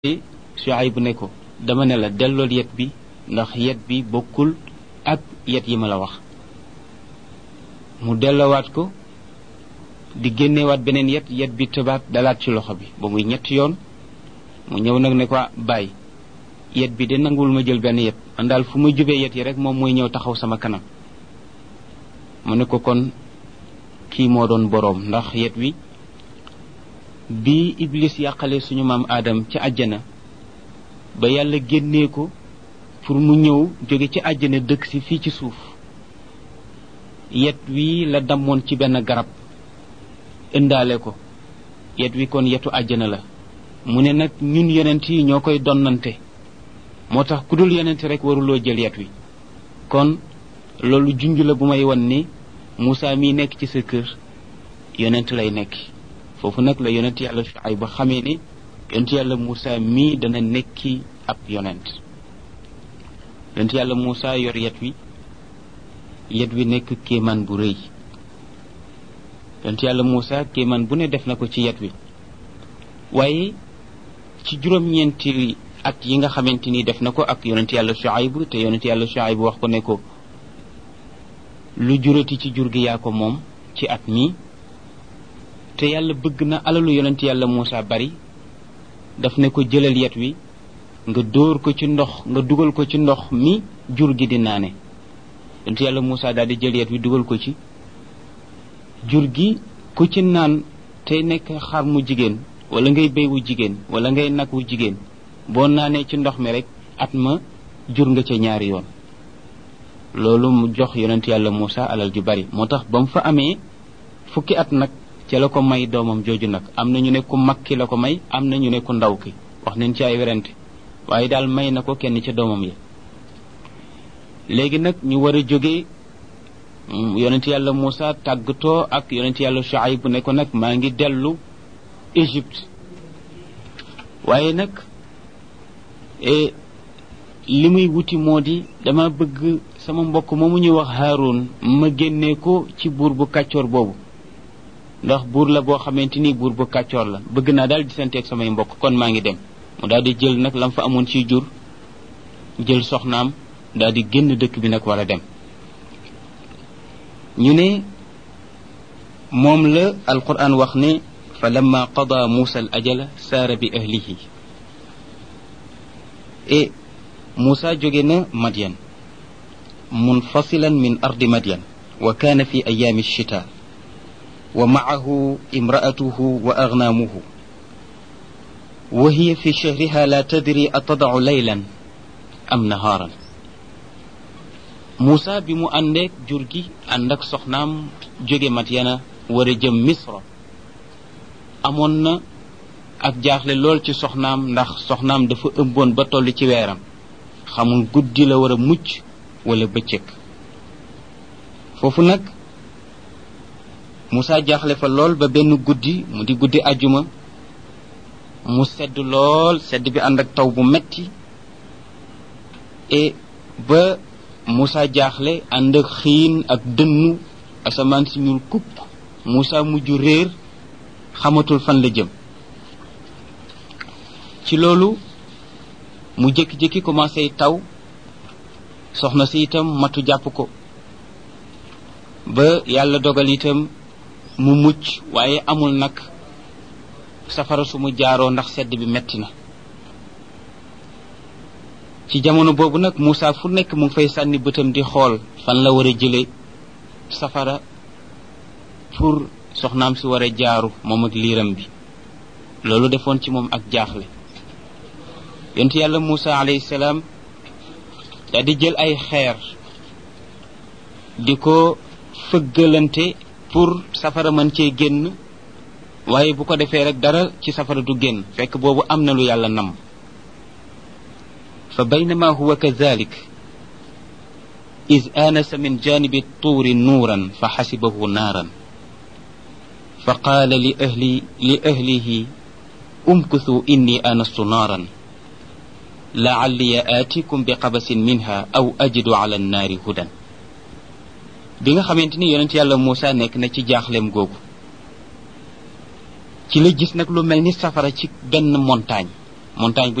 Shuayb ne ko dama ne la dellool yet bi ndax yet bi bokkul ak yet yi ma la wax mu delloowaat ko di génnewaat beneen yet yet bi tëbaat dalaat ci loxo bi ba muy ñetti yoon mu ñëw nag ne ko bàyyi yet bi de nanguwul ma jël benn yet man daal fu muy jubee yet yi rek moom mooy ñëw taxaw sama kanam mu ne ko kon kii moo doon boroom ndax yet wi bi iblis yàqale suñu maam aadam ci àjjana ba yàlla génnee ko pour mu ñëw jóge ci àjjana dëkk si fii ci suuf yet wi la dammoon ci benn garab indaale ko yet wi kon yetu àjjana la mu ne nag ñun yonent yi ñoo koy donnante moo tax ku dul yonent rek waruloo jël yet wi kon loolu junj la bu may won ni Moussa mii nekk ci sa kër yonent lay nekk foofu nag la yonent yàlla Shuayb ba xamee ni yonent yàlla Moussa mii dana nekki ab yonent yonent yàlla Moussa yor yet wi yet wi nekk kéemaan bu rëy yonent yàlla Moussa kéemaan bu ne def na ko ci yet wi waaye ci juróom-ñeenti at yi nga xamante ni def na ko ak yonent yàlla Shuayb te yonent yàlla Shuayb wax ko ne ko lu jurati ci jur gi yaa ko moom ci at mi te yàlla bëgg na alalu yonent yàlla Moussa bari daf ne ko jëlal yet wi nga dóor ko ci ndox nga dugal ko ci ndox mi jur gi di naane yonent yàlla Moussa daal di jël yet wi dugal ko ci jur gi ku ci naan te nekk xar mu jigéen wala ngay béy wu jigéen wala ngay nag wu jigéen boo naanee ci ndox mi rek at ma jur nga ca ñaari yoon loolu mu jox yonent yàlla Moussa alal ju bari moo tax ba mu fa amee fukki at nag ca la ko may doomam jooju nag am na ñu ne ku mag ki la ko may am na ñu ne ku ndaw ki wax nañ ci ay werante waaye daal may na ko kenn ca doomam yi léegi nag ñu war a jógee yonent yàlla Moussa tàggatoo ak yonent yàlla Shuayb bu ne ko nag maa ngi dellu Égypte waaye nag li muy wuti moo di dama bëgg sama mbokk moomu ñuy wax Haroun ma génnee ko ci buur bu kàccoor boobu ndax buur la boo xamante ni buur bu kàccoor la bëgg naa daal di santeeg samay mbokk kon maa ngi dem mu daal di jël nag lam fa amoon ci jur jël soxnaam daal di génn dëkk bi nag war a dem ñu ne moom la alquran wax ne fa lamma qada muusa al ajala saara bi ahlihi e muusa jóge na madyan munfasilan min ardi madyan wa kaana fi ayaami alchita wa maahu imraatuhu wa agnaamuhu wa hiya fi shahriha la tadri atadacu laylan am nahaaran Moussa bi mu àndeek jur gi ànd ak soxnaam jóge Madyana war a jëm Misra amoon na ak jaaxle lool ci soxnaam ndax soxnaam dafa ëmboon ba toll ci weeram xamul guddi la war a mucc wala bëccëg foofu nag Moussa jaaxle fa lool ba benn guddi mu di guddi ajuma mu sedd lool sedd bi ànd ak taw bu metti et ba Moussa jaaxle ànd ak xiin ak dënnu asamaan si ñuul kupp Moussa mujj réer xamatul fan la jëm ci loolu mu jékki-jékki commencé taw soxna si itam matu jàpp ko ba yàlla dogal itam mu mucc waaye amul nag safara su mu jaaroo ndax sedd bi metti na ci jamono boobu nag Moussa fu nekk mu ngi fay sànni bëtam di xool fan la war a jële safara pour soxnaam si war a jaaru moom ak liiram bi loolu defoon ci moom ak jaaxle yonent yàlla Moussa alayhi salaam daal di jël ay xeer di ko fëggalante pour safara mën cee génn waaye bu ko defee rek dara ci safara du génn fekk boobu am na lu yàlla nam fa baynama huwa kadalik is aanasa min janibi tuuri nuuran fa xasibahu naaran fa qaala li ahli li ahlihi umkuthu inni aanastu naaran laalliya aatikum bi qabasin minha aw ajidu ala annaari hudan bi nga xamante ni yonent yàlla Moussa nekk na ci jaaxleem googu ci la gis nag lu mel ni safara ci benn montagne montagne bu